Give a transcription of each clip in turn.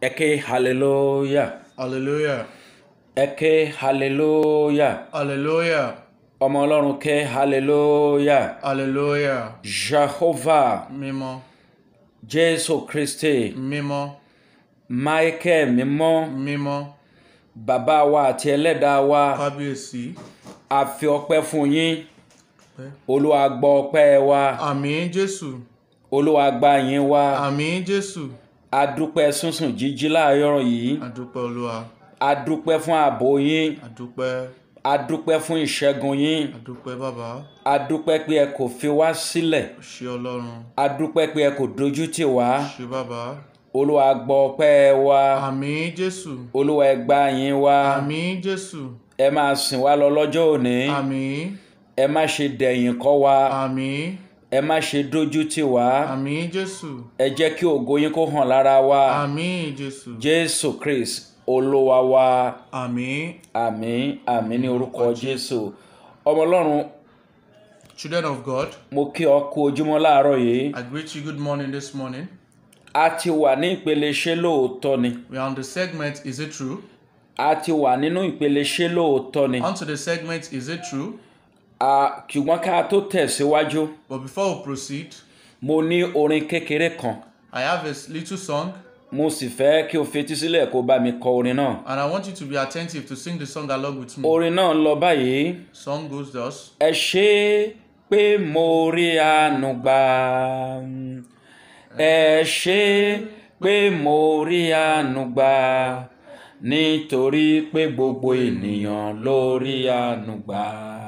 Eke hallelujah. Hallelujah. Eke hallelujah. Hallelujah. Ọmọ Ọlọ́run ké hallelujah. Hallelujah. Jehovah Mímọ́. Jésù Kristi Mímọ́. Michael mímọ́ Mímọ́. bàbá wa àti ẹlẹ́dàá wa Kábíyèsí. a fi ọpẹ́ fún yín. Ọpẹ́. Olúwa gbọ́ ọpẹ́ wa. Àmín Jésù. Olúwa gba yín wa. Àmín Jésù. A dúpẹ́ sísùn jíjí láàárọ̀ yìí. Àdúpẹ́ Olúwa. A dúpẹ́ fún ààbò yín. Àdúpẹ́. A dúpẹ́ fún ìṣẹ́gun yín. Àdúpẹ́ bàbá. A dúpẹ́ pé ẹ kò fi wá sílẹ̀. Ṣé Ọlọ́run. A dúpẹ́ pé ẹ kò dojú tì wá. Ṣé bàbá. Olúwa gbọ́ ọpẹ́ wa. Àmín Jésù. Olúwa ẹ gbà yín wa. Àmín Jésù. Ẹ máa sìn wá lọ lọ́jọ́ òní. Àmín. Ẹ má ṣe dẹ̀yìn kọ́ wa. Àmín. Ẹ má ṣe dojú tì wá. Àmín Jésù. Ẹ jẹ́ kí ògo yín kó hàn lára wa. Àmín Jésù. Jésù Kristi Olúwa wa. Àmín. Àmín àmín ní orúkọ Jésù. Ọmọ Ọlọ́run Children of God, mo kí ọ kú ojúmọ́ láàárọ̀ yìí. I greet you good morning this morning. A ti wà ní ìpele ṣé lóòótọ́ ni. We are on the segment Is It True? A ti wà nínú ìpele ṣé lóòótọ́ ni. On to the segment Is It True? À, ṣùgbọ́n ká tó tẹ̀síwájú But before we proceed, mo ní orin kékeré kan I have a s- little song mo sì fẹ́ kí o fetí sílẹ̀ kó bá mi kọ orin náà. and I want you to be attentive to sing the song along with me. orin náà lọ báyìí. Song goes thus ẹ ṣé pé mo rí àánú gbà ẹ ṣé pé mo rí àánú gbà nítorí pé gbogbo ènìyàn ló rí àánú gbà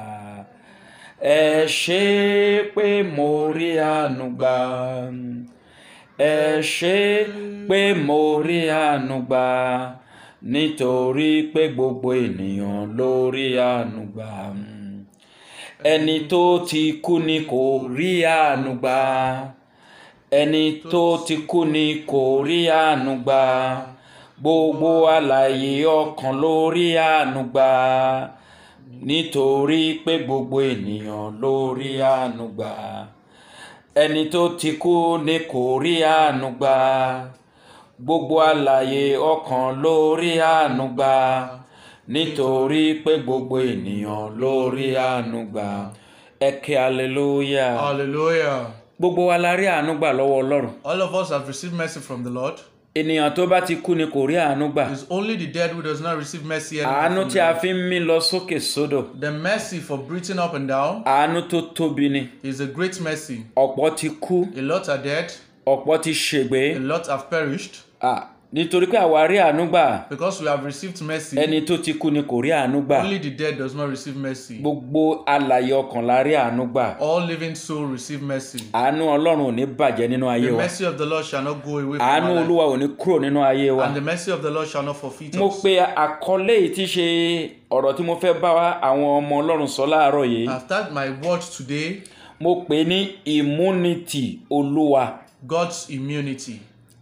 ẹ ṣé pé mo rí àánú gbà ẹ ṣé pé mo rí àánú gbà nítorí pé gbogbo ènìyàn ló rí àánú gbà ẹni tó ti kú ni kò rí àánú gbà ẹni tó ti kú ni kò rí àánú gbà gbogbo alààyè ọkàn ló rí àánú gbà nítorí pé gbogbo ènìyàn ló rí àánú gbà ẹni tó ti kú ni kò rí àánú gbà gbogbo alààyè ọkàn ló rí àánú gbà nítorí pé gbogbo ènìyàn ló rí àánú gbà ẹ ké hallelujah Hallelujah. gbogbo wa la rí àánú gbà lọ́wọ́ ọlọ́run All of us have received mercy from the Lord. ènìyàn tó bá ti kú ni kò rí àánú gbà It's only the dead who does not receive mercy àánú anymore. tí a fi ń mí lọ sókè sódò The mercy for breathing up and down àánú tó tóbi ni is a great mercy. ọ̀pọ̀ ti kú A lot are dead, ọ̀pọ̀ ti ṣègbé a lot have perished Ah, nítorí pé àwa rí àánú gbà because we have received mercy. ẹni tó ti kú ni kò rí àánú gbà Only the dead does not receive mercy. gbogbo alààyè ọkàn la rí àánú gbà All living soul receive mercy. àánú ọlọ́run ò ní bàjẹ́ nínú ayé The wa mercy of the Lord shall not go away from àánú our life. olúwa ò ní kúrò nínú ayé wa And the mercy of the Lord shall not forfeit mo us. pe àkọlé yìí tí ṣe ọ̀rọ̀ tí mo fẹ́ bá wa àwọn ọmọ ọlọ́run sọ láàárọ̀ yìí After my word today, mo pè é ní immunity olúwa God's immunity.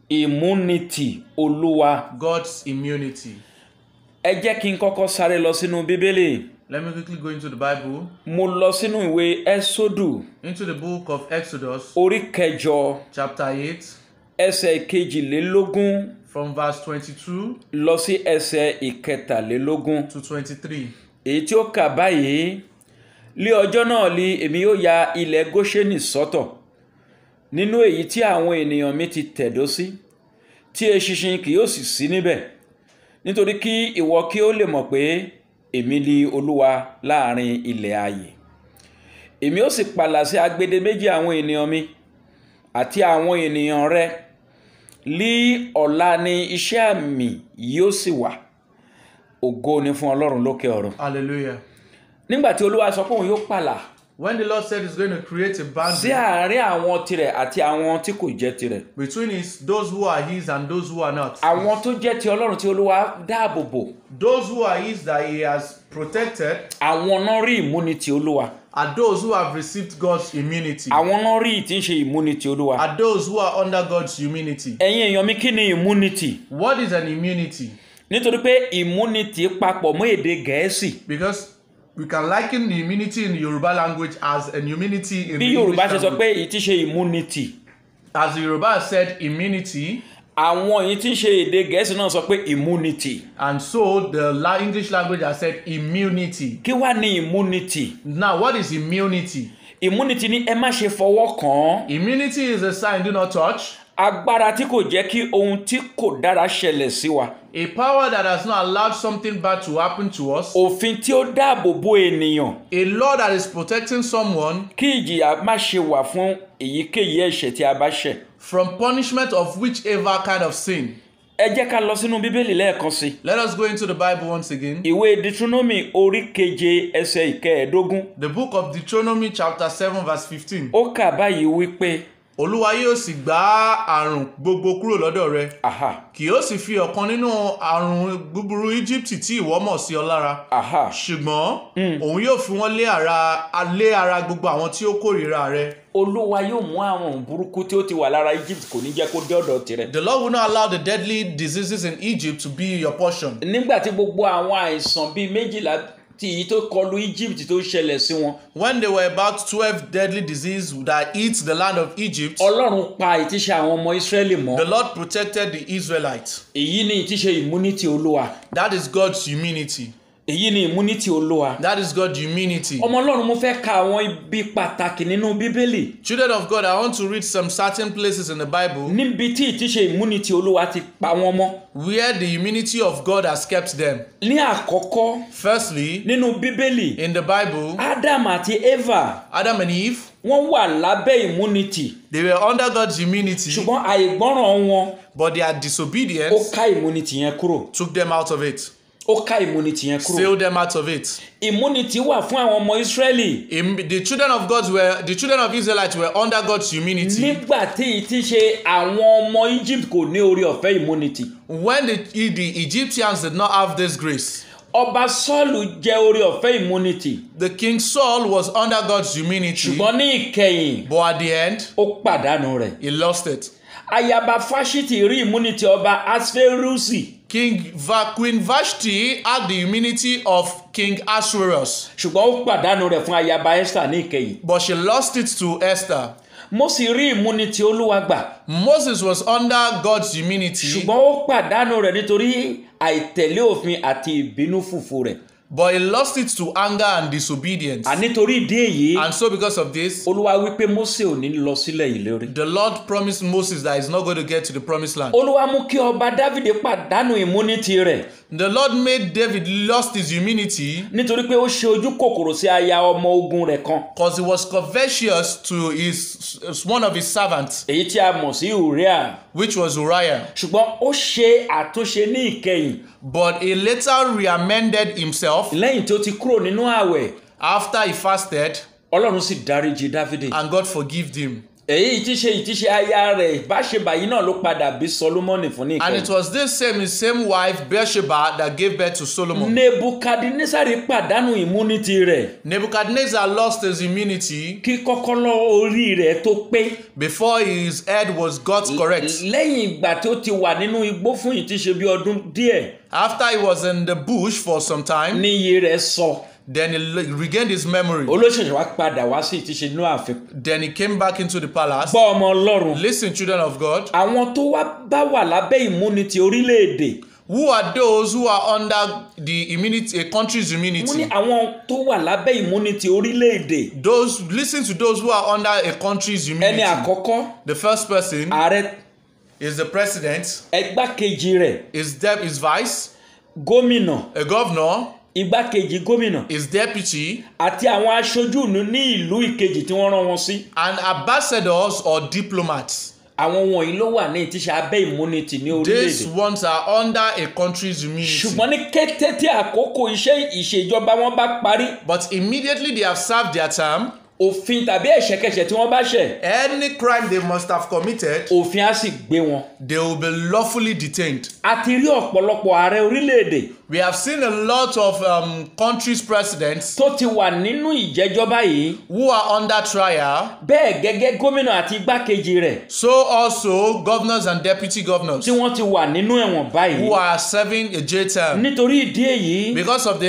immunity olúwa God's immunity. ẹ jẹ́ kí n kọ́kọ́ sáré lọ sínú bíbélì Let me quickly go into the Bible, mo lọ sínú ìwé ẹ́sódù into the book of Exodus, orí kẹjọ chapter 8, ẹsẹ̀ kejìlélógún from verse 22 lọ sí ẹsẹ̀ ìkẹtàlélógún to 23. èyí tí ó kà báyìí lé ọjọ́ náà li èmi yóò ya ilẹ̀ góṣẹ́nì sọ́tọ̀ nínú èyí tí àwọn ènìyàn mi ti tẹ̀dó sí tí eṣinṣin kì yóò sì sí níbẹ̀ nítorí kí ìwọ kí ó lè mọ̀ pé èmi li olúwa láàrin ilẹ̀ ayè èmi ó sì pàlà sí agbede méjì àwọn ènìyàn mi àti àwọn ènìyàn rẹ lí ọ̀la ni iṣẹ́ àmì yóò sì wà ògo ni fún ọlọ́run lókè ọ̀run Hallelujah. nígbà tí olúwa sọ pé òun yóò pàlà When the Lord said He's going to create a sí boundary àárín àwọn tirẹ̀ àti àwọn tí kò jẹ́ tirẹ̀ between his, those who are His and those who are not, àwọn tó jẹ́ ti ọlọ́run tí olúwa dáàbò bò those who are His that He has protected àwọn náà rí ìmúnitì olúwa are those who have received God's immunity, àwọn náà rí ìtí ń ṣe ìmúnitì olúwa are those who are under God's immunity. ẹ̀yin èèyàn mi kí ni ìmúnitì What is an immunity? nítorí pé ìmúnitì papọ̀ mọ́ èdè gẹ̀ẹ́sì Because we can liken the immunity in the Yoruba language as an immunity in bí the yorùbá English ṣe sọ language. pé èyí tí ṣe ìmúnitì As the Yoruba said, immunity àwọn èyí tí ń ṣe èdè gẹ̀ẹ́sì náà sọ pé immunity And so the la- English language has said immunity. kí wá ní immunity Now, what is immunity? immunity ní ẹ má ṣe fọwọ́ kàn án Immunity is a sign do not touch, agbára tí kò jẹ́ kí ohun tí kò dára ṣẹlẹ̀ sí wa a power that has not allowed something bad to happen to us, òfin tí ó dáàbò bo ènìyàn a law that is protecting someone kí ìjìyà má ṣe wà fún èyíkéyìí ẹ̀ṣẹ̀ tí a bá ṣẹ̀ from punishment of whichever kind of sin. ẹ jẹ́ ká lọ sínú bíbélì lẹ́ẹ̀kan sí i Let us go into the Bible once again. ìwé deuteronomy orí keje ẹsẹ̀ ìkẹẹ̀ẹ́dógún The book of Deuteronomy, chapter 7, verse 15. ó kà báyìí wípé Olúwa yóò sì gbá àrùn gbogbo kúrò lọ́dọ̀ rẹ. aha Kì yóò sì fi ọ̀kan nínú àrùn búburú Íjíbítì tí ìwọ mọ̀ sí ọ lára. aha ṣùgbọ́n òun yóò fi wọ́n lé ara lé ara gbogbo àwọn tí ó kórìíra rẹ. olúwa yóò mú àwọn burúkú tí ó ti wà lára egypt kò ní jẹ́ kó dé ọ̀dọ̀ tirẹ̀ The Lord will not allow the deadly diseases in Egypt to be your portion. nígbà tí gbogbo àwọn àìsàn bíi méjìlá tí èyí tó kọlu egypt tó ṣẹlẹ̀ sí wọn When there were about twelve deadly diseases that eat the land of Egypt, ọlọ́run pa ìtíṣe àwọn ọmọ israẹli mọ́ the Lord protected the Israelites. èyí ni ìtíṣe immunity olúwa That is God's immunity. èyí ni immunity olúwa That is God's immunity. ọmọ ọlọ́run mo fẹ́ ka àwọn ibi pàtàkì nínú bíbélì Children of God, I want to read some certain places in the Bible níbi tí ìtíṣe immunity olúwa ti pa wọ́n mọ́ where the immunity of God has kept them. ní àkọ́kọ́ Firstly, nínú bíbélì in the Bible, adam àti eva Adam and Eve, wọ́n wà lábẹ́ immunity they were under God's immunity, ṣùgbọ́n àìgbọ́ràn wọn but their ó disobedience ká immunity yẹn kúrò took them out of it, ó ká immunity yẹn kúrò sailed them out of it. immunity wà fún àwọn ọmọ israẹli Im- The children of God were the children of Israelites were under God's immunity nígbà tí ìtí ṣe àwọn ọmọ egypt kò ní orí ọ̀fẹ́ immunity when the, the Egyptians did not have this grace. ọba sọ́ọ̀lù jẹ́ orí ọ̀fẹ́ immunity The king Saul was under God's immunity, ṣùgbọ́n ní ìkẹyìn but at the end ó pàdánù rẹ̀ he lost it. ayaba fásitì rí immunity ọba asferusi King Va- Queen Vashti had the immunity of King Ahasuerus, ṣùgbọ́n ó pàdánù rẹ̀ fún ayaba esther ní ìkẹyìn but she lost it to Esther. mo sì rí immunity olúwa gbà Moses was under God's immunity, ṣùgbọ́n ó pàdánù rẹ̀ nítorí àìtẹ̀lé òfin àti ìbínú fùfù rẹ̀ but he lost it to anger and disobedience. ànítorí ìdí èyí And so, because of this, olúwa wípé mose ò ní lọ sílẹ̀ ìlérí the Lord promised Moses that he's not going to get to the promised land. olúwa mú kí ọba dávidi pàdánù immunity rẹ̀ The Lord made David lost his immunity nítorí pé ó ṣe ojú kòkòrò sí aya ọmọ ogun rẹ̀ kan because he was covetous to his one of his servants, èyí tí a mọ̀ sí uriah which was Uriah. ṣùgbọ́n ó ṣe àtúnṣe ní ìkẹyìn But he later reamended himself lẹ́yìn tí ó ti kúrò nínú ààwẹ̀ after he fasted, ọlọ́run sì dáríjì dávidi and God forgave him. èyí tí ṣe ìtíṣe aya rẹ̀ ìbáṣebàyí náà ló padà bí solomoni fún ní And ìkẹyìn it was this same his same wife Bathsheba that gave birth to Solomon. nebukadnesari pàdánù immunity rẹ̀ Nebuchadnezzar lost his immunity kí kọ́kọ́lọ́ orí rẹ̀ tó pé before his head was got correct. lẹ́yìn ìgbà tí ó ti wà nínú igbó fún ìtíṣe bí ọdún díẹ̀ After he was in the bush for some time, ní iye rẹ̀ sọ then he le- regained his memory. olóṣèlú wa padà wá sí ìtíṣe inú ààfin Then he came back into the palace. gbọ́ ọmọ ọlọ́run Listen, children of God, àwọn tó wá bá wà lábẹ́ immunity orílẹ̀-èdè who are those who are under the immunity, a country's wọ́n ní immunity? àwọn tó wà lábẹ́ immunity orílẹ̀-èdè Those listen to those who are under a country's ẹni immunity. àkọ́kọ́ The first person ààrẹ is the president, ẹgbákejì rẹ̀ is dep his vice, gómìnà a governor, igbákejì gómìnà his deputy, àti àwọn aṣojú ìlú ní ìlú ìkejì tí wọ́n rán wọn sí and ambassadors or diplomats. àwọn wọ̀nyí ló wà ní ìtíṣe abẹ́ immunity ní These orílẹ̀-èdè ones are under a country's immunity. ṣùgbọ́n ní kété tí àkókò iṣẹ́ ìṣèjọba wọn bá parí But immediately they have served their term, òfin tàbí ẹ̀ṣẹ̀kẹ̀ṣẹ̀ tí wọ́n bá ṣẹ̀ any crime they must have committed, òfin á sì gbé wọn. they will be lawfully detained. a ti rí ọ̀pọ̀lọpọ̀ ààrẹ orílẹ̀-èdè We have seen a lot of um, countries' presidents tó ti wà nínú ìjẹ́jọ́ báyìí who are under trial, bẹ́ẹ̀ gẹ́gẹ́ gómìnà àti igbákejì rẹ̀ so also governors and deputy governors tí wọ́n ti wà nínú ẹ̀wọ̀n báyìí who are serving a jail term. nítorí ìdí èyí Because of this,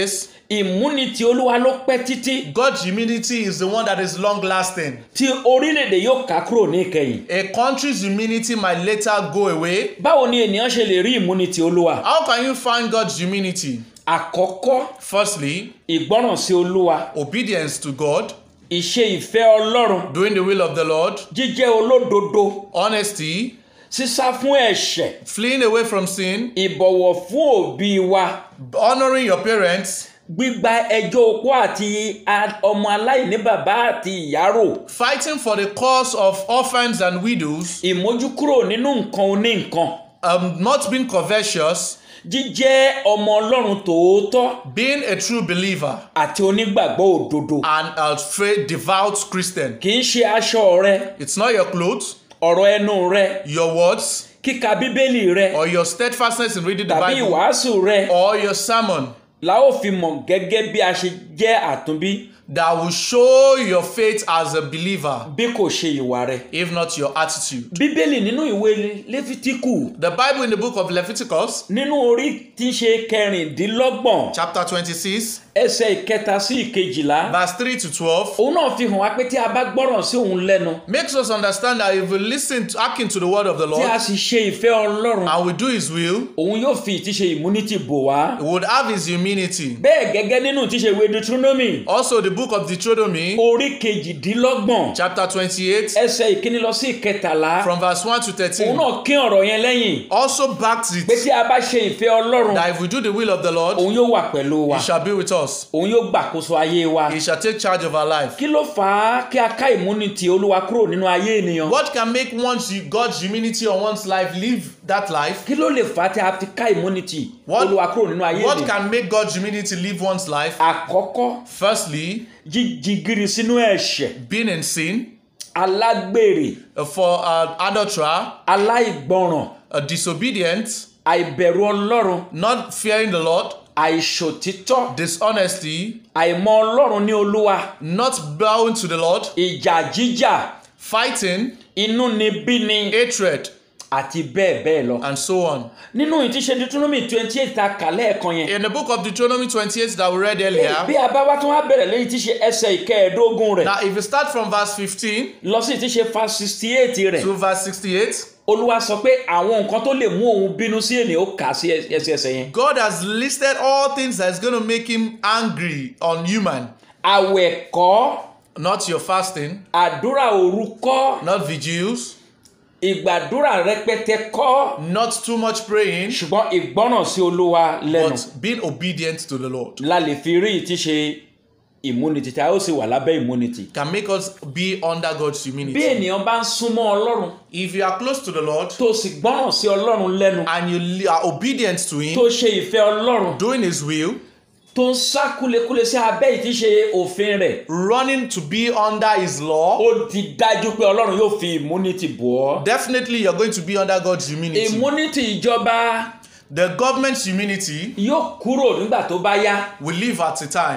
ìmúnitì olúwa ló pẹ́ títí God's humility is the one that is long lasting. tí orílẹ̀-èdè yóò ká kúrò ní ìkẹyìn A country's humility might later go away. báwo ni ènìyàn ṣe lè rí ìmúnitì olúwa How can you find God's humility? àkọ́kọ́ Firstly, ìgbọ́ràn sí olúwa obedience to God, ìṣe ìfẹ́ ọlọ́run doing the will of the Lord, jíjẹ́ olódodo honesty, sísá fún ẹ̀ṣẹ̀ fleeing away from sin, ìbọ̀wọ̀ fún òbí wa honoring your parents, gbígba ẹjọ́ opó àti a- ọmọ aláìní bàbá àti ìyá rò fighting for the cause of orphans and widows, ìmójúkúrò nínú nǹkan oní nǹkan um, not being covetous, jíjẹ́ ọmọ ọlọ́run tòótọ́ being a true believer, àti onígbàgbọ́ òdodo and a faith devout Christian. kì í ṣe aṣọ rẹ It's not your clothes, ọ̀rọ̀ ẹnu rẹ your words, kíka bíbélì rẹ or your steadfastness in reading the tàbí Bible, ìwàásù rẹ or your sermon la ó fi mọ̀ gẹ́gẹ́ bí a ṣe jẹ́ àtúnbí that will show your faith as a believer, bí kò ṣe ìwà rẹ. if not your attitude. bíbélì nínú ìwé lẹ́fítíkù The Bible in the book of Leviticus, nínú orí tí ń ṣe kẹrìndínlọ́gbọ̀n chapter 26, ẹsẹ̀ ìkẹta sí ìkejìlá verse 3 to 12, òun náà fi hàn wá pé tí a bá gbọ́ràn sí òun lẹ́nu makes us understand that if we listen to hearken to the word of the tí a Lord sì ṣe ìfẹ́ ọlọ́run and we do his will, òun yóò fi ìtíṣe immunity bò wá. we would have his humility. bẹ́ẹ̀ gẹ́gẹ́ nínú ìtíṣe ìwé deuteronomy Also, the book of Deuteronomy, orí kejìdínlọ́gbọ̀n chapter 28, ẹsẹ̀ ìkíní lọ sí ìkẹtàlá from verse 1 to òun 13, náà kín ọ̀rọ̀ yẹn lẹ́yìn also backs pé it tí a bá ṣe ìfẹ́ ọlọ́run that if we do the will of the Lord, òun yóò wà pẹ̀lú wa he shall be with us. òun yóò gbàkóso ayé wa. He shall take charge of our life. kí ló fà á kí a ká immunity olúwa kúrò nínú ayé ènìyàn. What can make one's God's humility on one's life live that life? kí ló lè fà á tí a fi ká immunity What- olúwa kúrò nínú ayé What ènìyàn. can make God's humility live one's life? àkọ́kọ́ Firstly, jíjigiri sínú ẹ̀ṣẹ̀ being in sin, alágbèrè uh, for uh, adulterer, aláìgbọràn uh, disobedient, àìbẹ̀rù ọlọ́run not fearing the Lord, àìṣòtítọ́ dishonesty, àìmọ̀ ọlọ́run ní olúwa not bowing to the Lord, ìjà jíjà fighting, inúnibíni hatred, àti bẹ́ẹ̀ bẹ́ẹ̀ lọ. and so on. nínú ìtíṣe deuteronomy twenty eight ta kà lẹ́ẹ̀kan yẹn In the book of Deuteronomy 28 that we read bí earlier, a bá wá tún wá bẹ̀rẹ̀ lẹ́yìn tíṣe ẹsẹ̀ ìkẹẹ̀ẹ́dógún rẹ̀ now if you start from verse 15 lọ sí ìtíṣe fa sixty eight rẹ̀ to verse 68, olúwa sọ pé àwọn nǹkan tó lè mú òun bínú sí ènìyàn ó kà á sí ẹsẹ̀ ẹsẹ̀ yẹn. God has listed all things that's going to make him angry on human. àwẹ̀ kọ́ Not your fasting, àdúrà òru kọ́ not vigils, ìgbàdúrà rẹpẹtẹ kọ́ not too much praying, ṣùgbọ́n ìgbọ́ràn sí olúwa lẹ́nu but being obedient to the Lord la lè fi rí ìtíṣe immunity tí a ó sì wà lábẹ́ immunity. can make us be under God's bí humility. ènìyàn bá ń súnmọ́ ọlọ́run If you are close to the Lord tó sì gbọ́ràn sí ọlọ́run lẹ́nu and you li- are obedient to Him, tó ṣe ìfẹ́ ọlọ́run doing His will, tó ń sá kúlekúle sí abẹ́ ìtíṣe òfin rẹ̀ running to be under His law, ó ti dájú pé ọlọ́run yóò fi immunity bò ọ́. definitely you're going to be under God's humility. immunity ìjọba The government's humility yóò kúrò nígbà tó bá yá will leave at a time.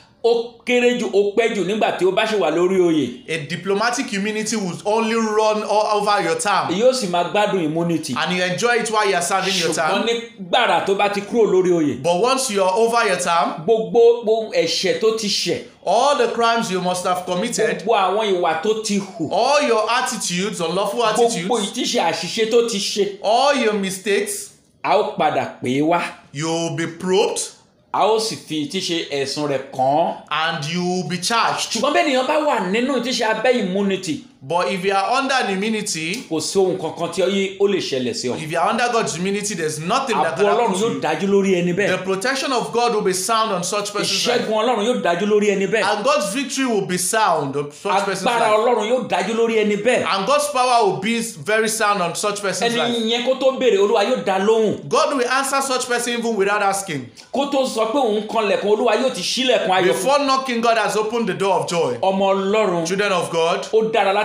ó kéré jù ó pẹ́ jù nígbà tí ó bá ṣe wà lórí oyè A diplomatic humility will only run all over your term yóò sì máa gbádùn immunity and you enjoy it while you are serving your ṣùgbọ́n term. ní gbàrà tó bá ti kúrò lórí oyè But once you are over your term, gbogbo gbogbo ẹ̀ṣẹ̀ tó ti ṣẹ̀ all the crimes you must have committed, gbogbo àwọn ìwà tó ti hù all your attitudes, unlawful gbogbo attitudes, ìtíṣe àṣìṣe tó ti ṣe all your mistakes, a ó padà pè é wá you will be probed a ó sì fi ìtíṣe ẹ̀sùn rẹ̀ kàn án and you will be charged. ṣùgbọ́n bẹ́ẹ̀ nìyẹn bá wà nínú ìtíṣe abẹ́ immunity But if you are under an immunity, kò sí ohun kankan tí ó yí- ó lè ṣẹlẹ̀ sí ọ if you are under God's immunity, there's nothing that ààbò can happen ọlọ́run to yóò you. dájú lórí ẹni The bẹ́ẹ̀ protection of God will be sound on such person's life. ìṣẹ́gun ọlọ́run yóò dájú lórí ẹni bẹ́ẹ̀ And God's victory will be sound on such person's agbára life. ọlọ́run yóò dájú lórí ẹni bẹ́ẹ̀ And God's power will be very sound on such person's ẹni life. yẹn kó tó béèrè olúwa yóò dá lóhùn God will answer such person even without asking. kó tó sọ pé òun kanlẹ̀kùn olúwa yóò ti ṣílẹ̀kùn ayọ̀ fún Before knocking, God has opened the door of joy. ọmọ ọlọ́run Children of God, ó dára láti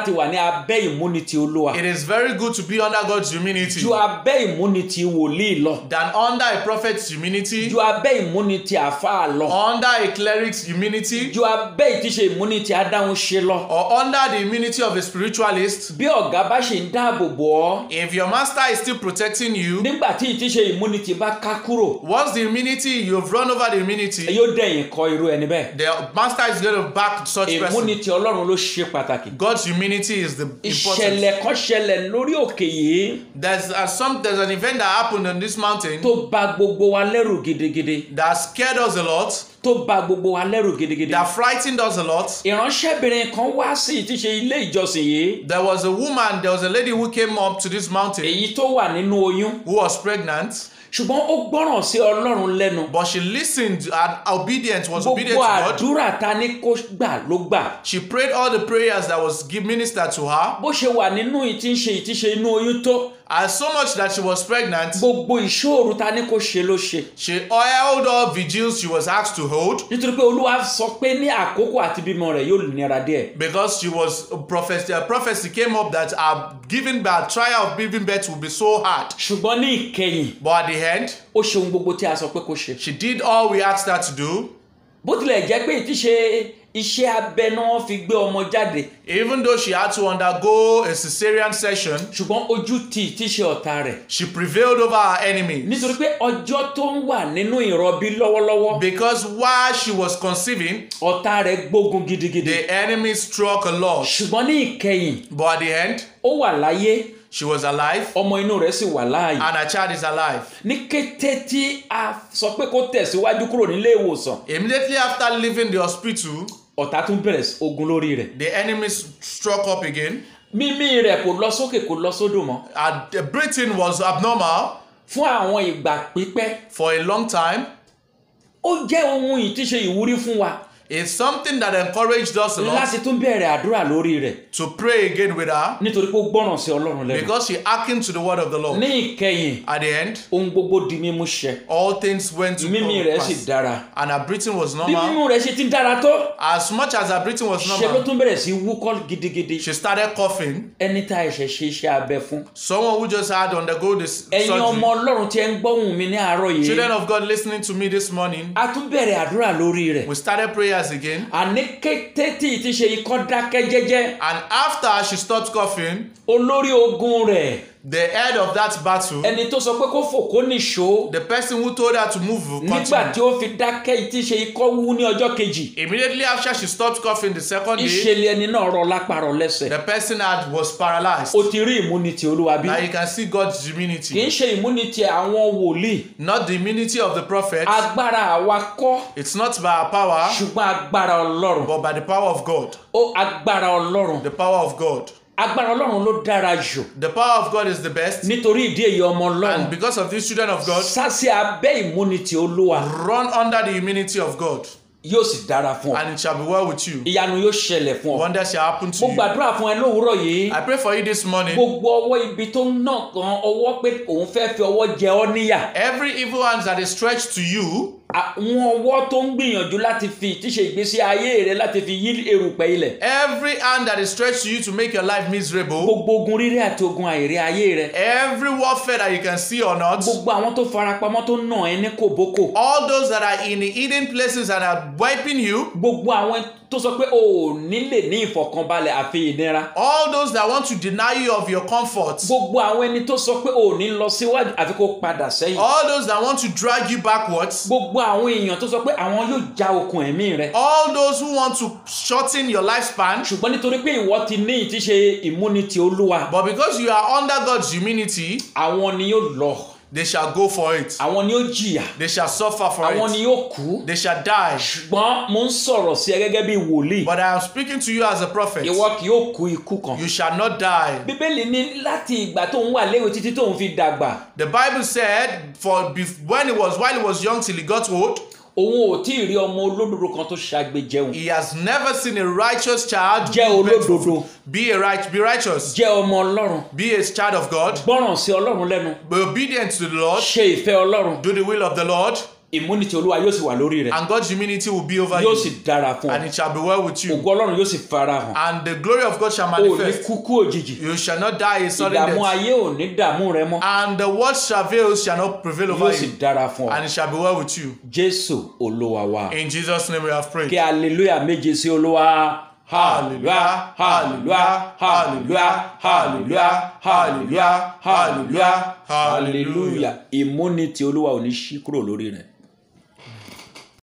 láti wà ní abẹ́ ìmúnitì olúwa It is very good to be under God's humility ju abẹ́ ìmúnitì wòlíì lọ than under a prophet's humility, ju abẹ́ ìmúnitì àfáà lọ under a cleric's humility, ju abẹ́ ìtíṣe ìmúnitì adáhunṣe lọ or under the immunity of a spiritualist. bí ọ̀gá bá ṣe ń dáàbò bò ọ́ If your master is still protecting you, nígbà tí ìtíṣe ìmúnitì bá ká kúrò once the immunity, you've run over the immunity, yóò dẹ̀yìn kọ irú ẹni bẹ́ẹ̀ the master is going to back such person. ìmúnitì ọlọ́run ló ṣe pàtàkì God's humility is the important. ìṣẹ̀lẹ̀ kan ṣẹlẹ̀ lórí òkè yìí There's uh, some there's an event that happened on this mountain tó bà gbogbo wa lẹ́rù gidigidi that scared us a lot, tó bà gbogbo wa lẹ́rù gidigidi that frightened us a lot. ìránṣẹ́bìnrin kan wá sí ìtíṣe ilé ìjọsìn yìí There was a woman, there was a lady who came up to this mountain èyí tó wà nínú oyún who was pregnant, ṣùgbọ́n ó gbọ́ràn sí ọlọ́run lẹ́nu but she listened and obedient was obedient gbogbo to God. àdúrà ta ní kó gbà ló gbà She prayed all the prayers that was give ministered to her, bó ṣe wà nínú ìtíṣe ìtíṣe inú oyún tó and so much that she was pregnant. gbogbo ìṣòro ta ní kó ṣe ló ṣe She held all vigils she was asked to hold nítorí pé olúwa sọ pé ní àkókò àti bímọ rẹ̀ yóò nira díẹ̀ because she was prophecy. A prophecy came up that her giving birth, trial of giving birth will be so hard. ṣùgbọ́n ní ìkẹyìn But at the end, ó ṣe ohun gbogbo tí a sọ pé kó ṣe she did all we asked her to do. bó tilẹ̀ jẹ́ pé ìtíṣe iṣẹ́ abẹ náà wọ́n fi gbé ọmọ jáde Even though she had to undergo a cesarean session, ṣùgbọ́n ojú ti ìtíṣe ọ̀tá rẹ̀ she prevailed over her enemy. nítorí pé ọjọ́ tó ń wà nínú ìrọbí lọ́wọ́lọ́wọ́ Because while she was conceiving, ọ̀tá rẹ̀ gbógun gidigidi the enemy struck a lot. ṣùgbọ́n ní ìkẹyìn But at the end, ó wà láyé she was alive ọmọ inú rẹ̀ sì wà láàyè and her child is alive. ní kété tí a sọ pé kó tẹ̀síwájú kúrò nílé ìwòsàn Immediately after leaving the hospital, ọ̀tá tún bẹ̀rẹ̀ sí ogun lórí rẹ̀ the enemy struck up again. mímí rẹ̀ kò lọ sókè kò lọ sódò mọ́ Her the breathing was abnormal fún àwọn ìgbà pípẹ́ for a long time. ó jẹ́ ohun ìtíṣe ìwúrí fún wa It's something that encouraged us a lot láti tún bẹ̀rẹ̀ àdúrà lórí rẹ̀ to pray again with her nítorí pé ó gbọ́ràn sí ọlọ́run lẹ́nu because she hearkened to the word of the Lord. ní ìkẹyìn At the end, ohun gbogbo di mímú ṣẹ all things went to mímí rẹ̀ sì pass. dára And her breathing was bí normal. mímú rẹ̀ ṣe ti ń dára tó As much as her breathing was ṣe ló normal, tún bẹ̀rẹ̀ sí wúkọ́ gidigidi she started coughing. ẹni tá ẹ̀ṣẹ̀ ṣe iṣẹ́ abẹ fún Someone who just had to undergo this ẹ̀yin ọmọ surgery. ọlọ́run tí ẹ ń gbọ́hùn mi ní àárọ̀ yìí Children of God listening to me this morning, a tún bẹ̀rẹ̀ àdúrà lórí rẹ̀ we started prayers again. àní kété tí ì ti ṣe ikọ́ dákẹ́ jẹ́jẹ́ And after she stopped coughing, olórí ogun rẹ̀ the head of that battle, ẹni tó sọ pé kó fò kó nìṣó the person who told her to move, nígbà tí continued. ó fi dákẹ́ ì ti ṣe ikọ́ wú ní ọjọ́ kejì Immediately after she stopped coughing the second day, ìṣẹ̀lẹ̀ ẹni náà rọ lápárọ̀ lẹ́sẹ̀ the person had was paralyzed. ó ti rí ìmúnitì olúwa bí Now you can see God's kì í immunity, ṣe ìmúnitì àwọn wòlíì not the immunity of the prophet. agbára àwa kọ́ It's not by our power, ṣùgbọ́n agbára ọlọ́run but by the power of God. ó agbára ọlọ́run The power of God. agbára ọlọ́run ló dára jù The power of God is the best. nítorí ìdí èyí ọmọ ọlọ́run And because of these children of God, sásì abẹ́ ìmúnitì olúwa run under the immunity of God, yóò sì dára fún ọ and it shall be well with you. ìyanu yóò ṣẹlẹ̀ fún ọ Wonders shall happen mo to you. gbàdúrà fún ẹ lówùúrọ̀ yìí I pray for you this morning. gbogbo ọwọ́ ibi tó ń nà kan ọwọ́ pé òun fẹ́ fi ọwọ́ jẹ ọ́ níyà Every evil hand that is stretched to you, àwọn ọwọ́ tó ń gbìyànjú láti fi tíṣe ìgbésí ayé rẹ láti fi yí erùpẹ̀ ilẹ̀ every hand that is stretched to you to make your life miserable, gbogbo ogun rírẹ àti ogun àìrí ayé rẹ every warfare that you can see or not, gbogbo àwọn tó farapamọ́ tó nà ẹ́ ní kòbókò all those that are in the hidden places and are wiping you, gbogbo àwọn tó sọ pé o ò ní lè ní ìfọ̀kànbalẹ̀ àfi ìnira all those that want to deny you of your comfort, gbogbo àwọn ẹni tó sọ pé o ò ní lọ síwájú àfi kó padà sẹ́yìn all those that want to drag you backwards, gbogbo àwọn èèyàn tó sọ pé àwọn yóò já okùn ẹ̀mí rẹ all those who want to shorten your lifespan, ṣùgbọ́n nítorí pé ìwọ ti ní ìtíṣe ìmúnitì olúwa but because you are under God's immunity, àwọn ni yóò lọ they shall go for it. àwọn ni yóò jìyà They shall suffer for àwọn it. ni yóò kú They shall die. ṣùgbọ́n mo ń sọ̀rọ̀ sí ẹ gẹ́gẹ́ bí wòlíì But I am speaking to you as a prophet. ìwọ kì yóò kú ikú kan You shall not die. bíbélì ní láti ìgbà tó ń wà léwe títí tó ń fi dàgbà The Bible said, for bef- when he was while he was young till he got old, òun ò tí ì rí ọmọ olódodo kan tó ṣàgbé jẹun he has never seen a righteous child jẹ́ olódodo be a right, be righteous, jẹ́ ọmọ ọlọ́run be a child of God, gbọ́ràn sí ọlọ́run lẹ́nu be obedient to the Lord, ṣe ìfẹ́ ọlọ́run do the will of the Lord. ìmúnitì olúwa yóò sì wà lórí rẹ and God's immunity will be over yóò you sì dára fún and ọ it shall be well with you ògo ọlọ́run yóò sì fara hàn and the glory of God shall o ò ní manifest. kúkú òjijì You shall not die a sudden ìdààmú death ayé ò ní dààmú rẹ mọ́ and the word travails shall not prevail over yóò sì you dára fún ọ and it shall be well with you. jésù olúwa wa In Jesus' name we have kí prayed. aleluya méje sí olúwa hallelujah hallelujah hallelujah hallelujah hallelujah hallelujah hallelujah ìmúnitì olúwa ò ní ṣí kúrò lórí rẹ